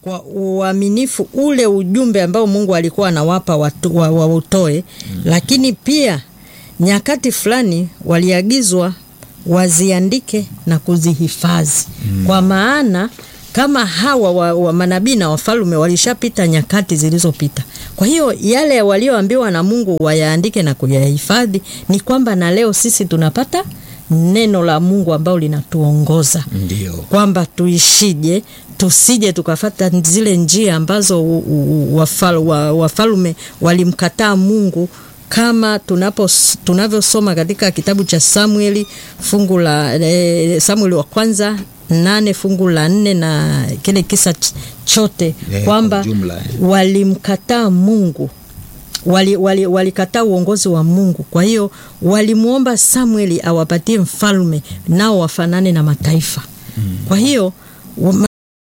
kwa uaminifu ule ujumbe ambao Mungu alikuwa anawapa watu wa, wa utoe mm. Lakini pia nyakati fulani waliagizwa waziandike na kuzihifadhi mm. Kwa maana kama hawa wa, wa manabii na wafalme walishapita nyakati zilizopita. Kwa hiyo yale walioambiwa na Mungu wayaandike na kuyahifadhi, ni kwamba na leo sisi tunapata neno la Mungu ambalo linatuongoza Ndio. kwamba tuishije, tusije tukafata zile njia ambazo u- u- wafal, wa, wafalme walimkataa Mungu kama tunapo tunavyosoma katika kitabu cha Samueli fungu la eh, Samueli wa kwanza nane fungu la nne na kile kisa ch- chote Yeah, kwamba kwa ujumla, eh. walimkataa Mungu walikataa wali, walikataa uongozi wa Mungu. Kwa hiyo walimwomba Samueli awapatie mfalme nao wafanane na mataifa. Kwa hiyo wa-